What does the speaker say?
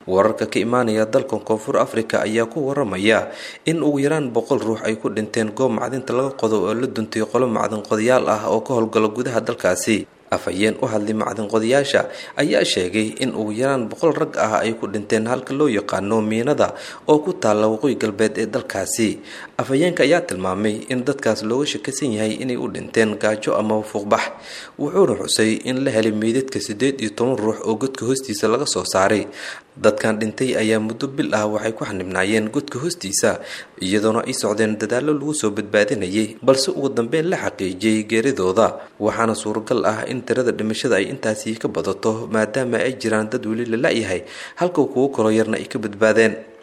wararka ka imaanaya dalkan koonfur afrika ayaa ku waramaya in ugu yaraan boqol ruux ay ku dhinteen goob macdinta laga qodo oo la duntay qolo macdin qodayaal ah oo ka howlgala gudaha dalkaasi afhayeen u hadlay macdinqodayaasha ayaa sheegay in ugu yaraan boqol rag ah ay ku dhinteen halka loo yaqaano miinada oo ku taalla waqooyi galbeed ee dalkaasi afhayeenka ayaa tilmaamay in dadkaas looga shakisan yahay inay u dhinteen gaajo ama fuuqbax wuxuuna xusay in la helay meydadka siddeed iyo toban ruux oo godka hoostiisa laga soo saaray dadkan dhintay ayaa muddo bil ah waxay ku xanibnaayeen godka hoostiisa iyadoona ay socdeen dadaallo lagu soo badbaadinayay balse ugu dambeyn la xaqiijiyey geeridooda waxaana suuragal ah in tirada dhimashada ay intaasi ka badato maadaama ay jiraan dad weli la la-yahay halka kuwo kaloo yarna ay ka badbaadeen